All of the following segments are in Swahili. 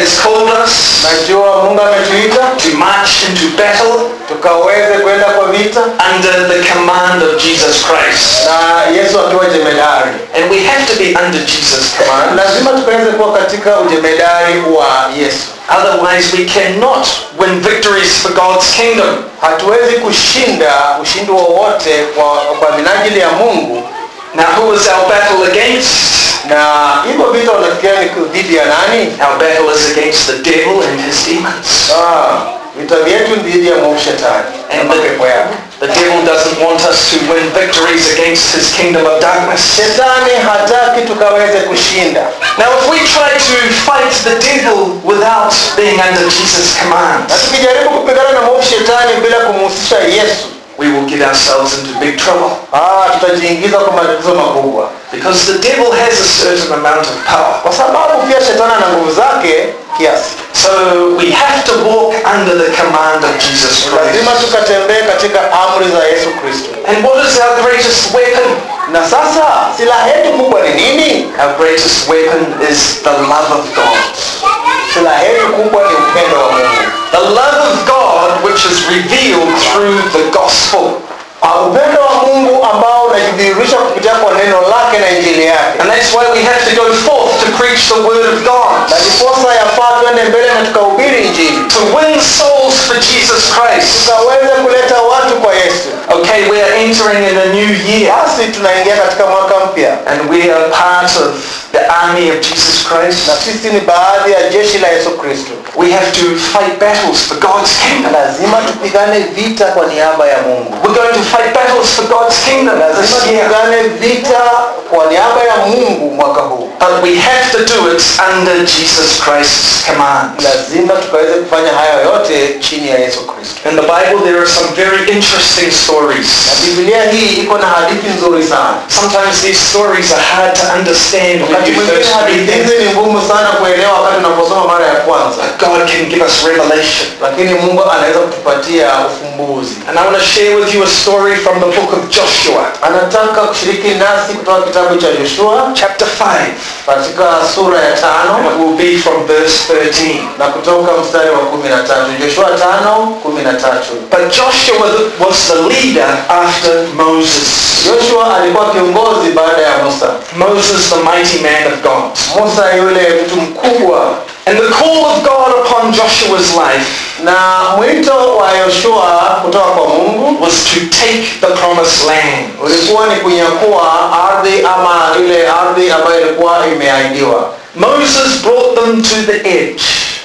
has called us najua mungu ametuita to march into battle tukaweze kwenda kwa vita under the command of Jesus Christ. na yesu akiwa jemedari And we have to be under Jesus' command. lazima tukaweze kuwa katika ujemedari wa yesu Otherwise, we cannot win victories for God's kingdom. hatuwezi kushinda ushindi wowote kwa, kwa minajili ya mungu Now, who is our battle against? na hivyo vita unafikiria ni dhidi ya nani Our battle is against the devil and his demons. ah, vita vyetu ni dhidi ya mwovu shetani na And mapepo yake the, the devil doesn't want us to win victories against his kingdom of darkness. shetani hataki tukaweze kushinda Now, if we try to fight the devil without being under Jesus' command, na tukijaribu kupigana na mwovu shetani bila kumhusisha yesu we will get ourselves into big trouble. ah, tutajiingiza kwa matatizo makubwa Because the devil has a certain amount of power. kwa sababu pia shetani ana nguvu zake kiasi So we have to walk under the command of Jesus lazima Christ. tukatembee katika amri za yesu kristo And what is our greatest weapon? na sasa silaha yetu kubwa ni nini Our greatest weapon is the love of God. silaha yetu kubwa ni upendo wa mungu The love of God which is revealed through the gospel. Ah, upendo wa mungu ambao unajidhihirisha kupitia kwa neno lake na injili yake And that's why we have to go forth to preach the word of God. na ndiposa yafaa twende mbele na tukahubiri injili To win souls for Jesus Christ. tukaweze kuleta watu kwa yesu Okay, we are entering in a new year. basi tunaingia katika mwaka mpya And we are part of the army of Jesus Christ. na sisi ni baadhi ya jeshi la yesu kristo We have to fight battles for God's kingdom. lazima tupigane vita kwa niaba ya mungu We're going to fight battles for God's kingdom lazima this year. tupigane vita kwa niaba ya mungu mwaka huu But we have to do it under Jesus Christ's command. lazima tukaweze kufanya haya yote chini ya yesu kristo In the Bible there are some very interesting na stories. biblia hii iko na hadithi nzuri sana Sometimes these stories are hard to understand when wakati you mwingine first read hadithi them. hizi ni ngumu sana kuelewa wakati unaposoma mara ya kwanza But God can give us revelation. lakini mungu anaweza kutupatia ufumbuzi And I want to share with you a story from the book of Joshua, anataka kushiriki nasi kutoka kitabu cha yoshua chapter 5. katika sura ya And tano it will be from verse 13. na kutoka mstari wa kumi na tatu joshua tano kumi na tatu But Joshua was the leader after Moses. joshua alikuwa kiongozi baada ya musa Moses, the mighty man of God. musa yule mtu mkubwa And the call of God upon Joshua's life na mwito wa yoshua kutoka kwa mungu was to take the promised land. ulikuwa ni kunyakua ardhi ama ile ardhi ambayo ilikuwa imeahidiwa Moses brought them to the edge.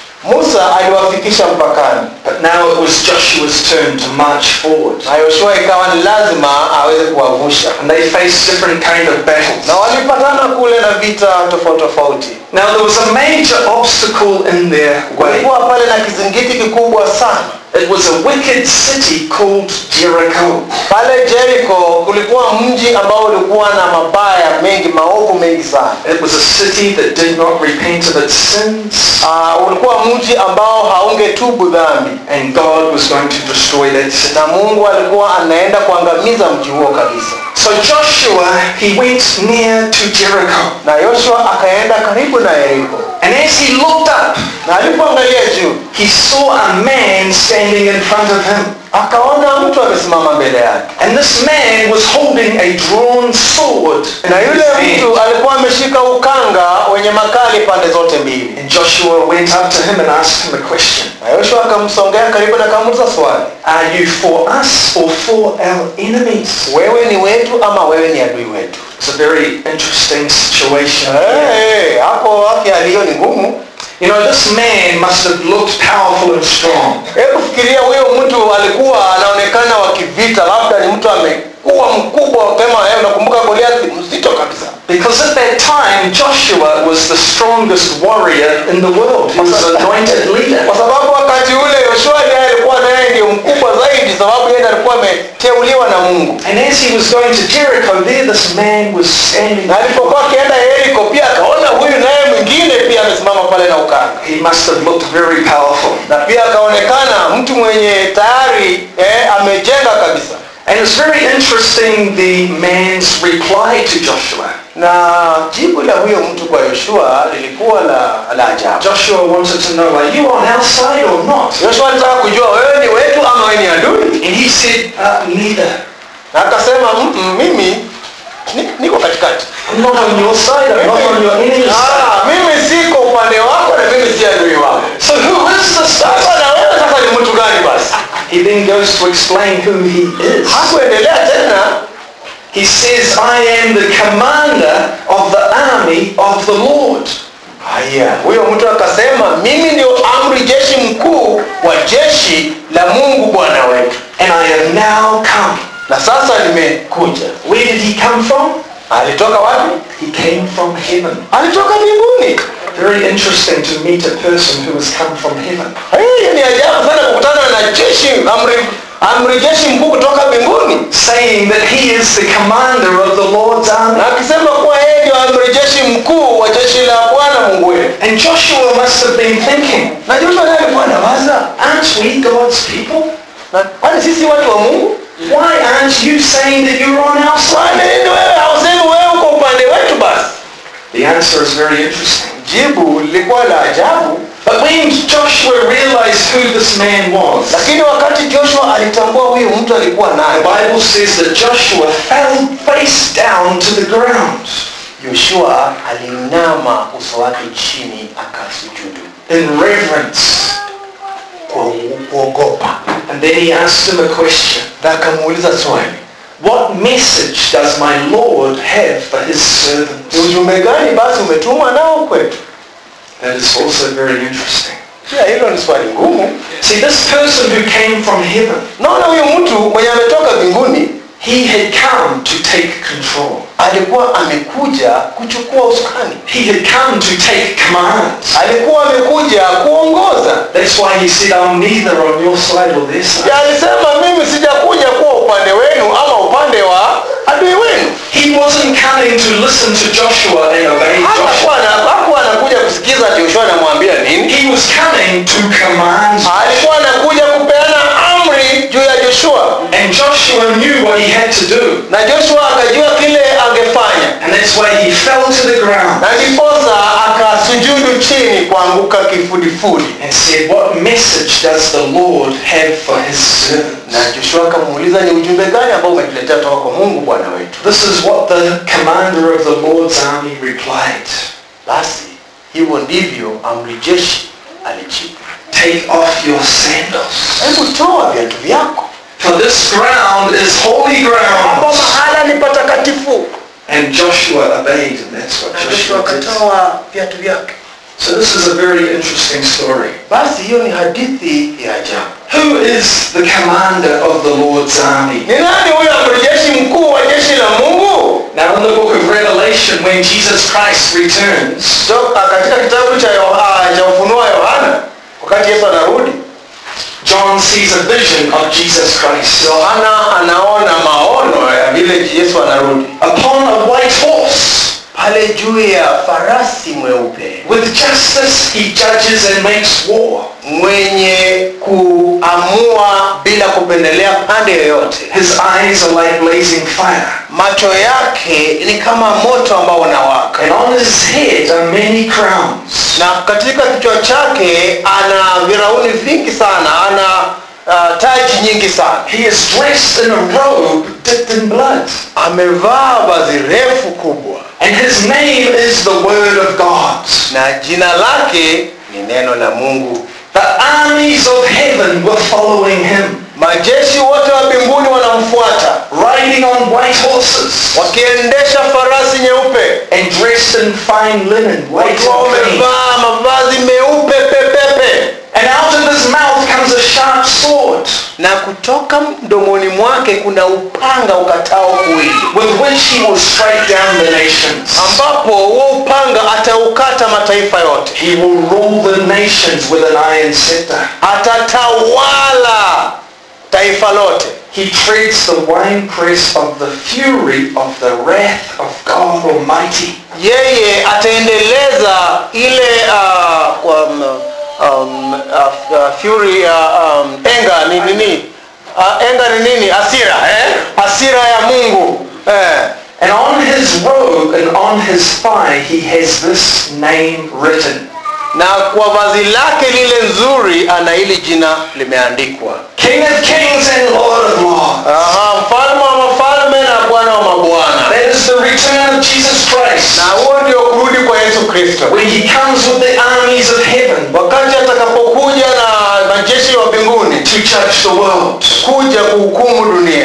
musa aliwafikisha mpakani But now it was Joshua's turn to march forward. na yoshua ikawa ni lazima aweze kuwavusha And they faced different kind of battles. na walipatana kule na vita tofauti tofauti Now there was a major obstacle in their way. kulikuwa pale na kizingiti kikubwa sana It was a wicked city called Jericho. pale Jericho kulikuwa mji ambao ulikuwa na mabaya mengi maovu mengi sana It was a city that did not repent of its sins. uh, ulikuwa mji ambao haungetubu dhambi And God was going to destroy that city. na mungu alikuwa anaenda kuangamiza mji huo kabisa So Joshua, he went near to Jericho. na yoshua akaenda karibu na yeriko And as he looked up, na alipoangalia juu he saw a man standing in front of him. akaona mtu amesimama mbele yake And this man was holding a drawn sword in na his yule hand. mtu alikuwa ameshika ukanga wenye makali pande zote mbili And Joshua went up to him and asked him a question. na yoshua akamsongea karibu na akamuuliza swali Are you for us or for our enemies? wewe ni wetu ama wewe ni adui wetu It's a very interesting situation. here. hey, hapo haki aliyo ni ngumu You know, this man must have looked powerful and strong. hebu fikiria huyo mtu alikuwa anaonekana wa kivita labda ni mtu amekuwa mkubwa kama yeye unakumbuka goliathi mzito kabisa Because at that time, Joshua was the strongest warrior in the world. He was an anointed leader. kwa sababu wakati ule yoshua ndiye alikuwa naye ndio mkubwa zaidi sababu yeye ndiye alikuwa ameteuliwa na mungu And as he was going to Jericho, there this man was standing. na alipokuwa akienda yeriko pia akaona huyu naye mwingine pia amesimama pale na ukanga He must have looked very powerful. na pia akaonekana mtu mwenye tayari eh, amejenga kabisa And it's very interesting the man's reply to Joshua. na jibu la huyo mtu kwa yoshua lilikuwa la, la ajabu Joshua wanted to know, are you on our side or not? yoshua alitaka kujua wewe ni wetu ama wewe ni adui And he said, uh, neither. na akasema "Mm, mm, mimi ni- niko katikati I'm not on your side, I'm not on your enemy's side. Ah, mimi siko upande wako na mimi si adui wako So who is this sasa person? na wewe sasa ni mtu gani basi He then goes to explain who he is. hakuendelea tena He says, I am the commander of the army of the Lord. haya huyo mtu akasema mimi ndio amri jeshi mkuu wa jeshi la mungu bwana wetu And I have now come. na sasa nimekuja Where did he come from? alitoka wapi He came from heaven. alitoka mbinguni Very interesting to meet a person who has come from heaven. hiyo ni ajabu sana kukutana na jeshi amri, amri jeshi mkuu kutoka mbinguni Saying that he is the commander of the Lord's army. na akisema kuwa yeye ndio amri jeshi mkuu wa jeshi la bwana mungu wetu And Joshua must have been thinking, na joshua naye alikuwa anawaza aren't we God's people? na kwani sisi watu wa mungu Why aren't you saying that you're on our kwa side? nini wewe hausemi wewe uko upande wetu basi The answer is very interesting. jibu lilikuwa la ajabu But when Joshua realized who this man was, lakini wakati joshua alitambua huyu mtu alikuwa the naye Bible says that Joshua fell face down to the ground yoshua alinama uso wake chini akasujudu in reverence. kwa kuogopa And then he asked him a question. na akamuuliza swali What message does my Lord have for his servants? ni ujumbe gani basi umetumwa nao kwetu That is also very interesting. pia hilo ni swali ngumu See, this person who came from heaven, naona huyu mtu mwenye ametoka mbinguni he had come to take control. alikuwa amekuja kuchukua usukani He had come to take commands. alikuwa amekuja kuongoza That's why he said, I'm neither on your side or their side. Ya alisema mimi sijakuja kuwa upande wenu ama upande wa adui wenu He wasn't coming to listen to Joshua and obey Joshua. hakuwa ana- hakuwa anakuja kusikiza Joshua anamwambia nini He was coming to command. alikuwa anakuja kupeana amri juu ya Joshua And Joshua knew what he had to do. na Joshua akajua kile angefanya And that's why he fell to the ground na ndiposa akasujudu chini kuanguka kifudifudi and said, What message does the Lord have for his servants? na Joshua akamuuliza ni ujumbe gani ambao umetuletea toka kwa Mungu Bwana wetu This is what the commander of the Lord's army replied. basi hivyo ndivyo amri jeshi alijibu Take off your sandals. hebu toa viatu vyako For this ground is holy hapo ground. mahala ni patakatifu And Joshua obeyed, and that's what na Joshua Joshua did. akatoa viatu vyake So this is a very interesting story. basi hiyo ni hadithi ya ajabu Who is the commander of the Lord's army? ni nani huyo amri jeshi mkuu wa jeshi la mungu Now in the book of Revelation, when Jesus Christ returns, so, ah, katika kitabu cha, Yo- ah, cha ufunuo wa yohana wakati yesu anarudi John sees a vision of Jesus Christ. yohana anaona maono ya vile yesu anarudi Upon a white horse, pale juu ya farasi mweupe with justice he judges and makes war. mwenye kuamua bila kupendelea pande yoyote His eyes are like blazing fire. macho yake ni kama moto ambao unawaka And on his head are many crowns. na katika kichwa chake ana virauni vingi sana ana uh, taji nyingi sana He is dressed in a robe dipped in blood. amevaa vazi refu kubwa And his name is the Word of God. na jina lake ni neno la mungu The armies of heaven were following him, majeshi wote wa mbinguni wanamfuata riding on white horses wakiendesha farasi nyeupe and dressed in fine linen, white wakiwa and clean. wamevaa mavazi meupe pepepe And out of his mouth comes a sharp sword, na kutoka mdomoni mwake kuna upanga ukatao kuwili with which he will strike down the nations. ambapo huo upanga ataukata mataifa yote He will rule the nations with an iron scepter. atatawala taifa lote He treads the winepress of the fury of the wrath of God Almighty. yeye ataendeleza ile uh, um, um, uh, uh, fury uh, um, enga ni nini uh, enga ni nini asira eh? asira ya mungu eh? And on his robe and on his thigh he has this name written. na kwa vazi lake lile nzuri ana hili jina limeandikwa King of kings and Lord of lords. Aha, mfalme wa mafalme na bwana wa mabwana That is the return of Jesus Christ. na huo ndio kurudi kwa yesu kristo When he comes with the armies of heaven wakati atakapokuja na majeshi wa mbinguni to judge the world. kuja kuhukumu dunia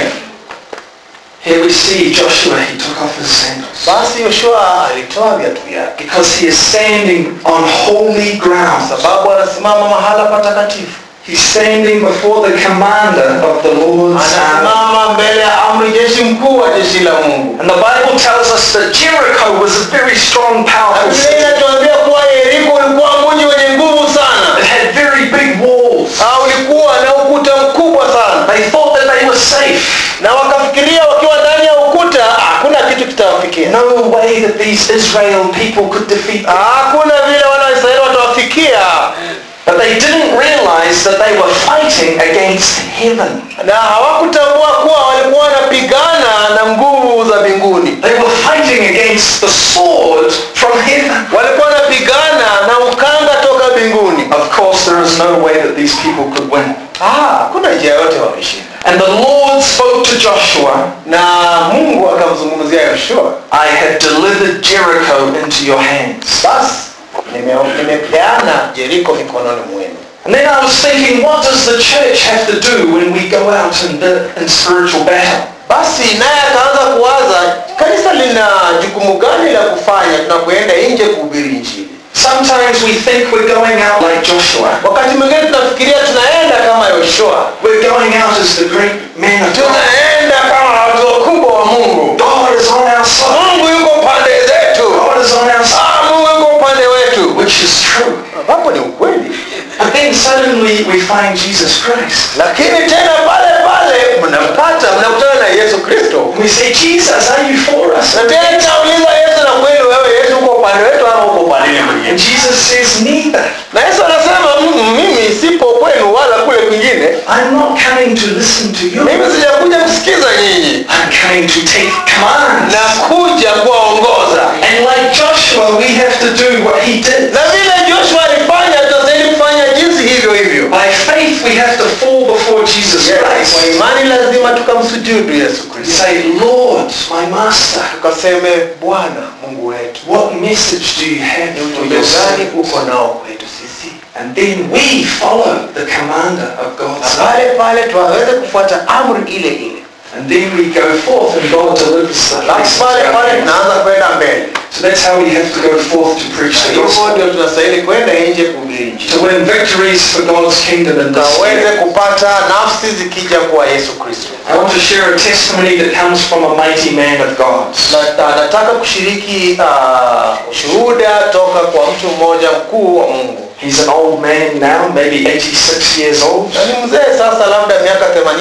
Here we see Joshua, he took off his sandals. basi yoshua alitoa viatu vyake Because he is standing on holy ground. sababu anasimama mahala patakatifu He's standing before the commander of the Lord's army. anasimama mbele ya amri jeshi mkuu wa jeshi la mungu And the Bible tells us that Jericho was a very strong, powerful biblia city. inatuambia kuwa yeriko ulikuwa mji wenye nguvu sana It had very big walls. Ah, ulikuwa na ukuta mkubwa sana They thought that they were safe. na wakafikiria wakiwa ndani ya ukuta hakuna kitu kitawafikia No way that these Israel people could defeat them. hakuna vile wana wa israeli watawafikia But they didn't realize that they were fighting against heaven. na hawakutambua kuwa walikuwa wanapigana na nguvu za mbinguni They were fighting against the sword from heaven. walikuwa wanapigana na ukanga toka mbinguni Of course, there is no way that these people could win. Ah, hakuna njia yote wameshinda And the Lord spoke to Joshua, na mungu akamzungumzia yoshua I have delivered Jericho into your hands. basi nime- nimepeana jeriko mikononi mwenu And then I was thinking, what does the church have to do when we go out in, the, in spiritual battle? basi naye akaanza kuwaza kanisa lina jukumu gani la kufanya tunapoenda nje kuhubiri injili Sometimes we think we're going out like Joshua. wakati mwingine tunafikiria tunaenda kama yoshua We're going out as the great man of God. tunaenda kama watu wakubwa wa mungu God is on our side. mungu yuko pande zetu God is on our side. Ah, mungu yuko upande wetu Which is true. ambapo ni ukweli But then suddenly we find Jesus Christ. lakini tena pale pale mnampata mnakutana na yesu kristo And we say, Jesus, are you for us? na tena uliza yesu na kweli wewe yesu uko upande wetu ama uko upande mwingine And Jesus says, neither. na yesu anasema "Mm, mimi sipo kwenu wala kule kwingine I'm not coming to listen to you. mimi sijakuja kusikiza nyinyi I'm coming to take commands. na kuja kuwaongoza And like Joshua, we have to do what he did. na vile joshua alifanya tutastahili kufanya jinsi hivyo hivyo By faith, we have to fall before Jesus kwa Christ. imani lazima tukamsujudu yesu And kristo say, Lord, my master, tukaseme bwana mungu wetu what message do you have ni for ujumbe your gani servant? uko nao kwetu sisi And then we follow the commander of na God's pale pale tuwaweze kufuata amri ile ile And then we go forth and God delivers the alafu message. pale to our pale hands. tunaanza kwenda mbele So that's how we have to go forth to preach the hivyo gospel. ndio tunastahili kwenda nje kuhubiri injili To win victories for God's kingdom in this tukaweze year. kupata nafsi zikija kwa yesu kristo I want to share a testimony that comes from a mighty man of God. Na- na- nataka kushiriki uh, ushuhuda toka kwa mtu mmoja mkuu wa mungu He's an old man now, maybe 86 years old. na ni mzee sasa labda miaka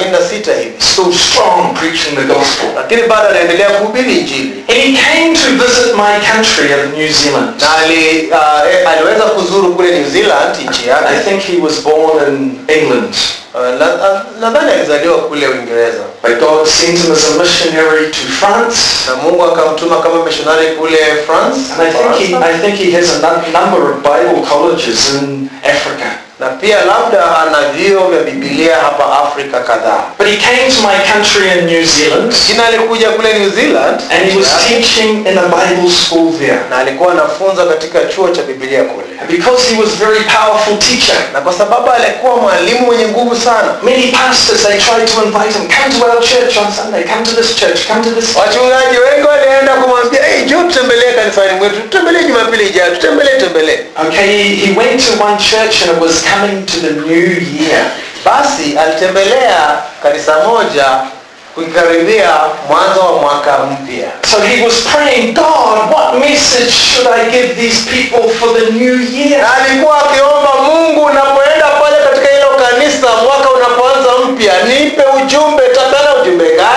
86 hivi Still strong preaching the gospel. lakini bado anaendelea kuhubiri injili And he came to visit my country of New Zealand. na ali, uh, eh, aliweza kuzuru kule new zealand nchi I yake think he was born in England. Uh, na- na- nadhani alizaliwa kule uingereza But God sent him as a missionary to France. na mungu akamtuma kama mishonari kule france And I think he, I think he has a nu- number of Bible colleges in Africa. na pia labda ana vio vya bibilia hapa afrika kadhaa But he came to my country in New Zealand jina alikuja kule new zealand and he was teaching in a Bible school there. na alikuwa anafunza katika chuo cha bibilia kule And because he was a very powerful teacher, na kwa sababu alikuwa mwalimu mwenye nguvu sana many pastors, they tried to invite him, come to our church on Sunday, come to this church, come to this. wachungaji wengi walienda kumwambia hey, njoo tutembelee kanisani mwetu tutembelee jumapili ijayo tutembelee tembelee Okay, he, he went to one church and it was coming to the new year. basi alitembelea kanisa moja kukaribia mwanzo wa mwaka mpya So he was praying, God, what message should I give these people for the new year? na alikuwa akiomba mungu unapoenda pale katika hilo kanisa mwaka unapoanza mpya nipe ujumbe tapana ujumbe gani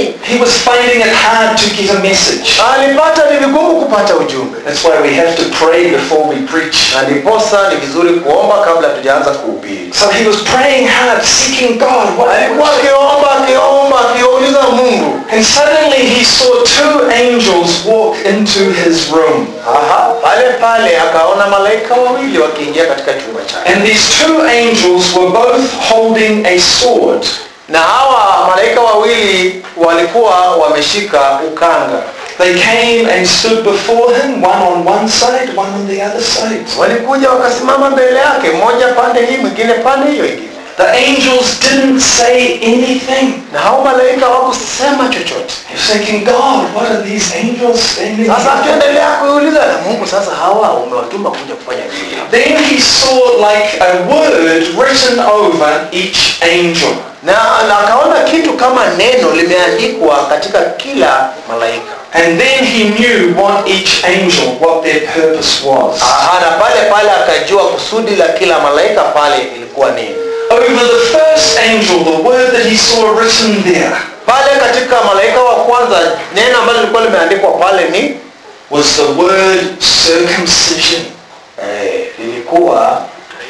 nini He was finding it hard to get a message. alipata ni vigumu kupata ujumbe That's why we have to pray before we preach. na ndiposa ni vizuri kuomba kabla tujaanza kuhubiri So he was praying hard, seeking God. What, alikuwa akiomba akiomba akiuliza mungu and suddenly he saw two angels walk into his room. Aha, pale pale akaona malaika wawili wakiingia katika chumba chake And these two angels were both holding a sword. na hawa malaika wawili walikuwa wameshika ukanga They came and stood before him, one on one side, one on the other side. walikuja wakasimama mbele yake mmoja pande hii mwingine pande hiyo ingine The angels didn't say anything. na hao malaika hawakusema chochote He was thinking, God, what are these angels standing sasa here? tuendelea kuuliza na mungu sasa hawa umewatuma kuja kufanya nini hapa? Then he saw like a word written over each angel. na na akaona kitu kama neno limeandikwa katika kila malaika And then he knew what each angel, what their purpose was. Aha, na pale pale akajua kusudi la kila malaika pale ilikuwa nini Over the first angel, the word that he saw written there pale katika malaika wa kwanza neno ambalo lilikuwa limeandikwa pale ni was the word circumcision. eh, lilikuwa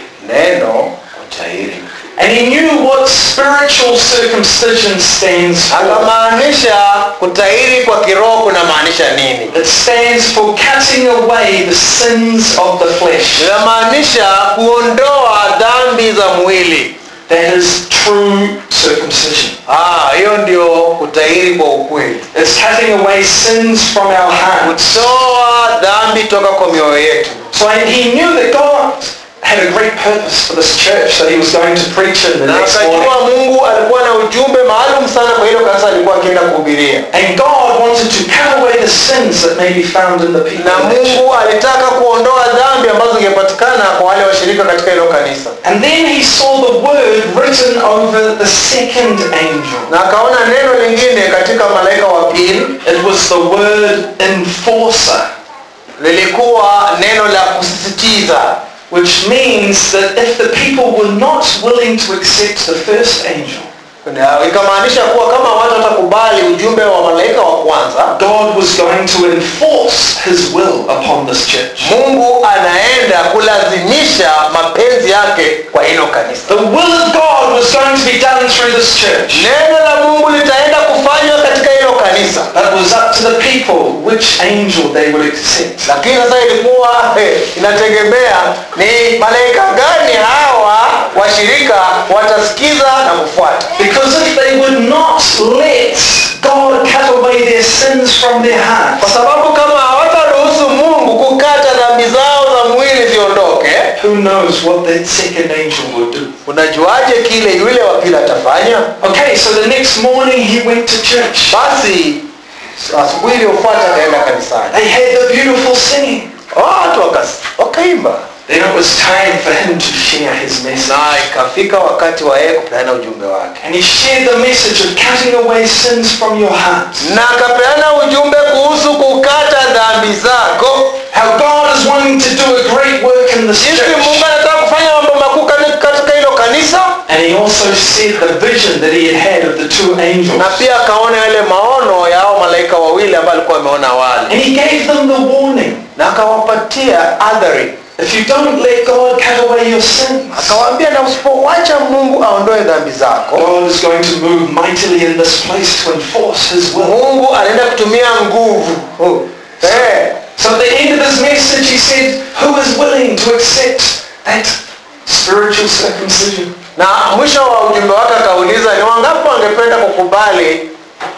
neno kutahiri And he knew what spiritual circumcision stands for. akamaanisha kutahiri kwa kiroho kunamaanisha nini It stands for cutting away the sins of the flesh. linamaanisha kuondoa dhambi za mwili That is true circumcision. Ah, hiyo ndio kutahiri kwa ukweli It's cutting away sins from our hearts. kutoa dhambi toka kwa mioyo yetu So he knew that God had a great purpose for this church that he was going to preach in the na next morning. akajua mungu alikuwa na ujumbe maalum sana kwa hilo kanisa alikuwa akienda kuhubiria And God wanted to cut away the sins that may be found in the people. na in that church. mungu alitaka kuondoa dhambi ambazo zingepatikana kwa wale washirika katika hilo kanisa And then he saw the word written over the second angel. na akaona neno lingine katika malaika wa pili It was the word enforcer, lilikuwa neno la kusisitiza which means that if the people were not willing to accept the first angel, Na ikamaanisha kuwa kama watu watakubali ujumbe wa malaika wa kwanza God was going to enforce his will upon this church. mungu anaenda kulazimisha mapenzi yake kwa hilo kanisa The will of God was going to be done through this church. neno la mungu litaenda kufanywa katika hilo kanisa But it was up to the people which angel they would accept. lakini sasa ilikuwa eh, inategemea ni malaika gani hawa washirika watasikiza na kufuata Because if they would not let God cut away their sins from their hearts, kwa sababu kama hawataruhusu mungu kukata dhambi zao za mwili ziondoke who knows what that second angel would do. unajuaje kile yule wa pili atafanya Okay, so the next morning he went to church. basi asubuhi iliyofuata akaenda kanisani They had the beautiful singing. watu wakas- wakaimba Then it was time for him to share his message. na ikafika wakati wa yeye kupeana ujumbe wake And he shared the message of cutting away sins from your heart. na akapeana ujumbe kuhusu kukata dhambi zako How God is wanting to do a great work in this jinsi mungu church. anataka kufanya mambo makuu kani- katika hilo kanisa And he also said the vision that he had had of the two angels. na pia akaona yale maono ya hao malaika wawili ambao alikuwa ameona awali And he gave them the warning. na akawapatia adhari If you don't let God cut away your sins, akawaambia na usipowacha mungu aondoe dhambi zako God is going to move mightily in this place to enforce his will. mungu anaenda kutumia nguvu eh, So at the end of his message he said, who is willing to accept that spiritual circumcision? na mwisho wa ujumbe wake akauliza ni wangapi wangependa kukubali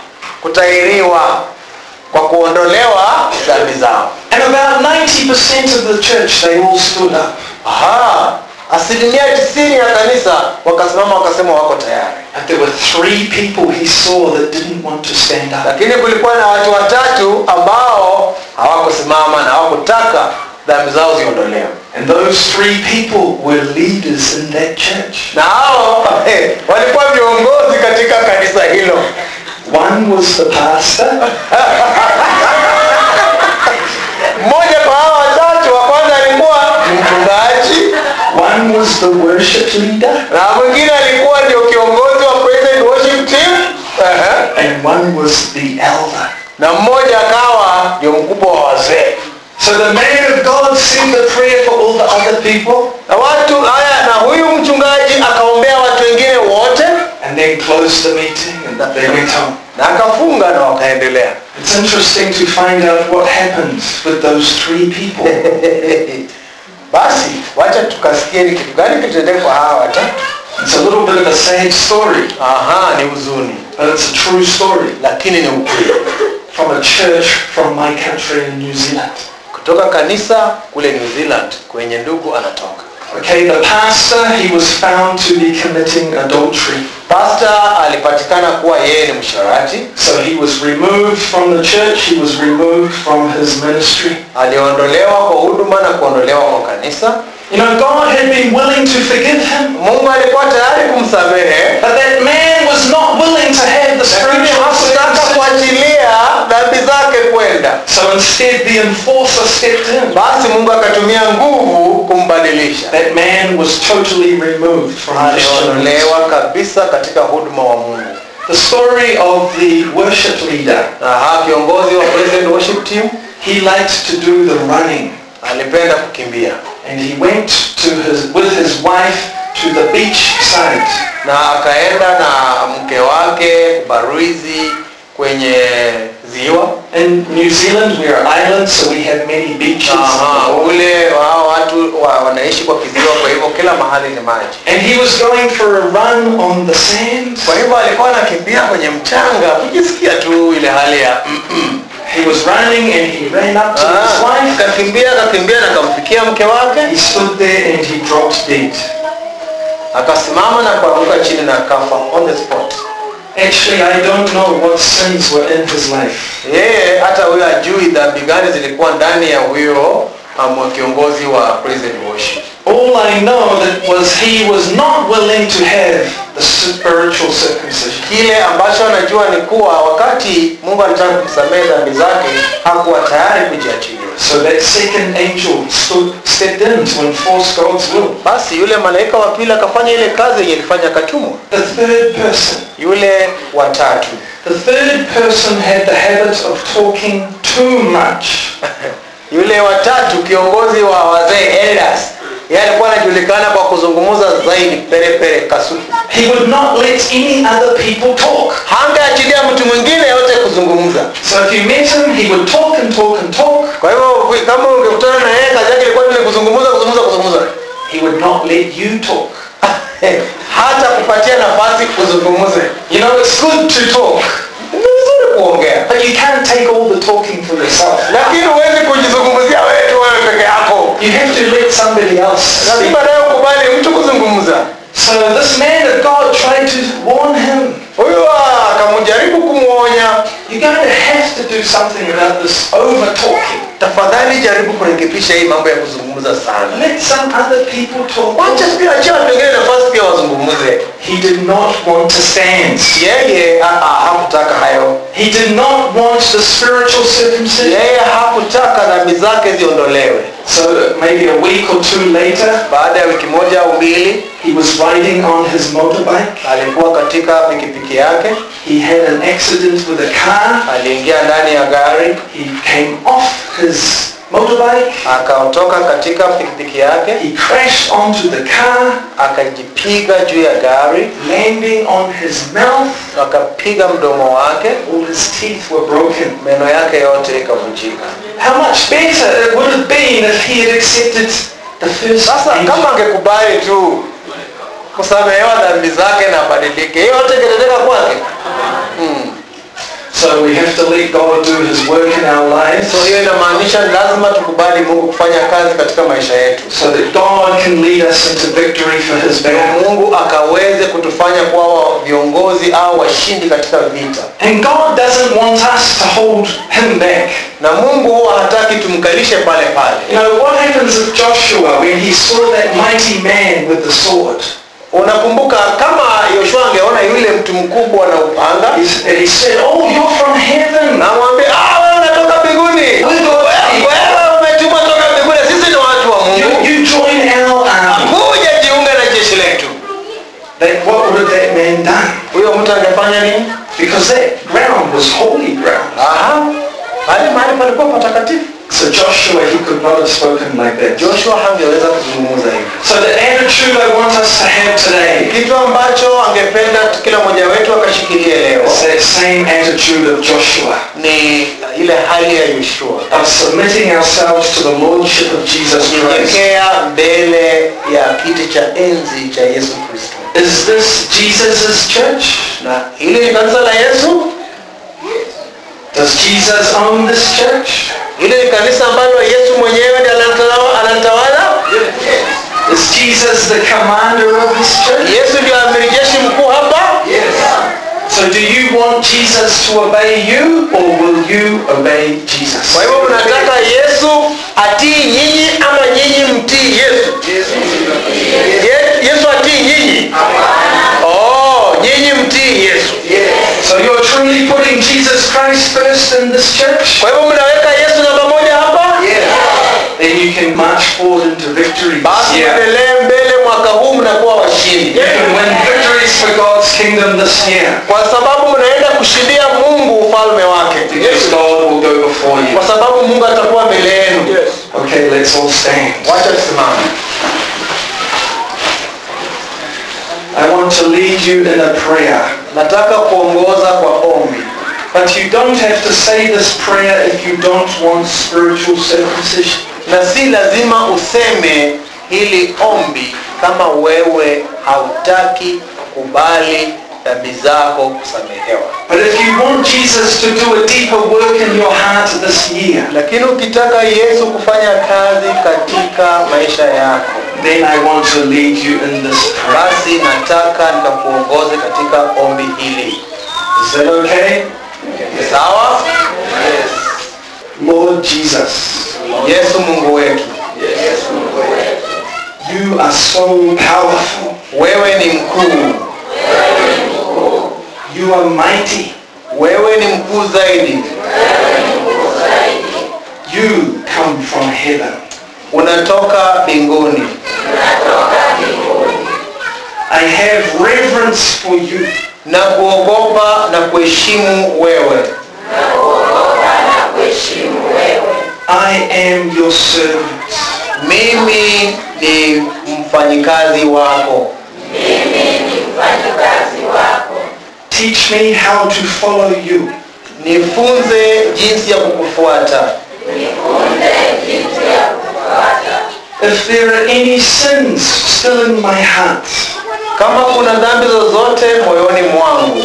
kutahiriwa kwa kuondolewa dhambi zao And about 90% of the church, they all stood up. Aha, asilimia tisini ya kanisa wakasimama wakasema wako tayari But there were three people he saw that didn't want to stand up. lakini kulikuwa na watu watatu ambao hawakusimama na hawakutaka dhambi zao ziondolewe And those three people were leaders in that church. na hao eh, walikuwa viongozi katika kanisa hilo One was the pastor, mmoja kwa hao watatu wa kwanza alikuwa ni mchungaji one was the worship leader, na mwingine alikuwa ndio kiongozi wa praise and worship team Ehe. and one was the elder. na mmoja akawa ndio mkubwa wa wazee So the man of God said the prayer for all the other people na watu haya na huyu mchungaji akaombea watu wengine wote and then closed the meeting and they went home. na akafunga na wakaendelea It's interesting to find out what happened with those three people. basi wacha tukasikie ni kitu gani kitendeka kwa hawa watatu It's a little bit of a sad story, aha ni huzuni but it's a true story lakini ni ukweli from a church from my country in New Zealand. kutoka kanisa kule new zealand kwenye ndugu anatoka Okay, the pastor, he was found to be committing adultery. pasta alipatikana kuwa yeye ni msharati So he was removed from the church, he was removed from his ministry. aliondolewa kwa huduma na kuondolewa kwa kanisa You know, God had been willing to forgive him, mungu alikuwa tayari kumsamehe but that man was not willing to have the lakini spiritual hakutaka circumcision. kuachilia dhambi zake kwenda So instead, the enforcer stepped in. basi mungu akatumia nguvu kumbadilisha That man was totally removed from Christian aliondolewa kabisa katika huduma wa mungu The story of the worship leader. na ha kiongozi wa present worship team He liked to do the running. alipenda kukimbia And he went to his, with his wife to the beach side. na akaenda na mke wake baruizi kwenye ziwa In New Zealand, we are islands, so we have many beaches. Aha, ule hao watu wa, wanaishi kwa kiziwa kwa hivyo kila mahali ni maji And he was going for a run on the sand. kwa hivyo alikuwa anakimbia kwenye mchanga kujisikia tu ile hali ya mm-mm. He was running and he ran up to his Ah, wife. akakimbia akakimbia na akamfikia mke wake He stood there and he dropped dead. akasimama na kuanguka chini na akafa on the spot Actually, I don't know what sins were in his life. yeye hata huyo ajui dhambi gani zilikuwa ndani ya huyo um, kiongozi wa prison worship All I know that was he was not willing to have the spiritual circumcision. kile ambacho anajua ni kuwa wakati mungu alitaka kumsamehe dhambi zake hakuwa tayari kujiachilia So that second angel stood, stepped in to enforce God's will. basi yule malaika wa pili akafanya ile kazi yenye ilifanya akatumwa The third person. yule watatu The third person had the habit of talking too much. yule watatu kiongozi wa wazee elders yeye alikuwa anajulikana kwa kuzungumza zaidi perepere kasuku He would not let any other people talk. hangeachilia mtu mwingine yote kuzungumza So if you met him, he would talk and talk and talk. kwa hivyo kama ungekutana na yeye kazi yake ilikuwa tu ni kuzungumza kuzungumza kuzungumza He would not let you talk. hata kupatia nafasi kuzungumze You know, it's good to talk, ni vizuri kuongea but you can't take all the talking for yourself. lakini huwezi kujizungumzia wewe tu wewe peke yako You have to let somebody else speak. lazima nayo kubali mtu kuzungumza So this man of God tried to warn him. huyu akamjaribu kumwonya You're going to have to do something about this over talking. tafadhali jaribu kurekebisha hii mambo ya kuzungumza sana Let some other people talk. wacha pia achia watu wengine nafasi pia wazungumze He did not want to stand. yeye ah, ah, hakutaka hayo He did not want the spiritual circumcision. yeye hakutaka dhambi zake ziondolewe So maybe a week or two later, baada ya wiki moja au mbili he was riding on his motorbike. alikuwa katika pikipiki yake He had an accident with a car. aliingia ndani ya gari He came off his motorbike. akatoka katika pikipiki yake He crashed onto the car, akajipiga juu ya gari landing on his mouth. akapiga mdomo wake All his teeth were broken. meno yake yote ikavunjika How much better it would have been if he had accepted the first sasa angel. kama angekubali tu kusamehewa dhambi zake na badilike hiyo yote ingetendeka kwake hmm. So we have to let God do his work in our lives so hiyo inamaanisha ni lazima tukubali mungu kufanya kazi katika maisha yetu so that God can lead us into victory for his ndio battle. mungu akaweze kutufanya kuwa viongozi au washindi katika vita And God doesn't want us to hold him back. na mungu huwa hataki tumkalishe pale pale You know, what happens with Joshua when he saw that mighty man with the sword? unakumbuka kama yoshua angeona yule mtu mkubwa na upanga He, s- he said, oh, you're from heaven. namwambia ah, wewe unatoka mbinguni wewe umetumwa toka mbinguni sisi ni watu wa You, mungu you join our army. kuja jiunge na jeshi letu Then what would have that man done? huyo mtu angefanya nini because that ground was holy ground. Aha. Pale mahali palikuwa patakatifu. So Joshua, he could not have spoken like that. Joshua hangeweza kuzungumza hivi. So the attitude I want us to have today Kitu ambacho angependa kila mmoja wetu akashikilie leo is that same attitude of Joshua, ni ile hali ya Yoshua. of submitting ourselves to the lordship of Jesus Christ. Kunyenyekea mbele ya kiti cha enzi cha Yesu Kristo. Is this Jesus' church? Na hili ni kanisa la Yesu? Does Jesus own this church? Hili ni kanisa ambalo Yesu mwenyewe ndiye analitawala- analitawala? Is Jesus the commander of this church? Yesu ndio amiri jeshi mkuu hapa? So do you want Jesus to obey you or will you obey Jesus? Kwa hivyo mnataka Yesu atii nyinyi ama nyinyi mtii Yesu? Ye- Yesu atii nyinyi? Oh, nyinyi mtii Yesu. So you're truly putting Jesus Christ first in this church? Kwa hivyo mnaweka Yesu namba moja hapa? Then you can march forward into victory this Basi year. endelee mbele mwaka huu mnakuwa washindi. You can win victories for God's kingdom this year. Kwa sababu mnaenda kushindia Mungu ufalme wake. Because God will go before you. Kwa sababu Mungu atakuwa mbele yenu. Okay, let's all stand. Wacha tusimame. I want to lead you in a prayer. Nataka kuongoza kwa ombi. But you don't have to say this prayer if you don't want spiritual circumcision. na si lazima useme hili ombi kama wewe hautaki kubali dhambi zako kusamehewa But if you want Jesus to do a deeper work in your heart this year, lakini ukitaka yesu kufanya kazi katika maisha yako then I want to lead you in this prayer. basi nataka nikakuongoze katika ombi hili Is that okay? sawa Lord Jesus, yesu mungu wetu you are so powerful. wewe ni mkuu You are mighty. wewe ni mkuu zaidi You come from heaven. unatoka mbinguni I have reverence for you. na kuogopa na kuheshimu wewe I am your servant. mimi ni mfanyikazi wako Teach me how to follow you. nifunze jinsi ya kukufuata If there are any sins still in my heart, kama kuna dhambi zozote moyoni mwangu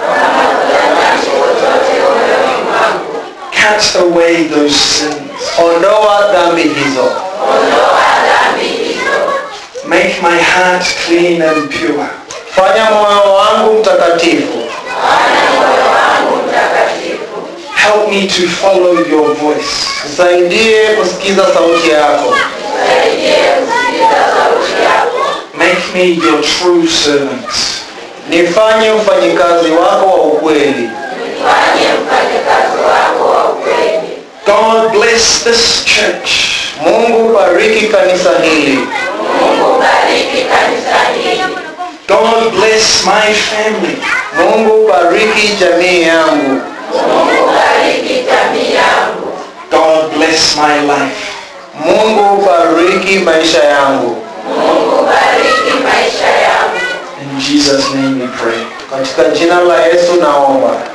cut away those sins. ondoa dhambi hizo Make my heart clean and pure. fanya moyo wangu mtakatifu Help me to follow your voice. nisaidie kusikiza sauti yako Make me your true servant. nifanye mfanyikazi wako wa ukweli God bless this church. mungu bariki kanisa hili God bless my family. mungu bariki jamii yangu God bless my life. mungu bariki maisha yangu In Jesus' name we pray. katika jina la yesu naomba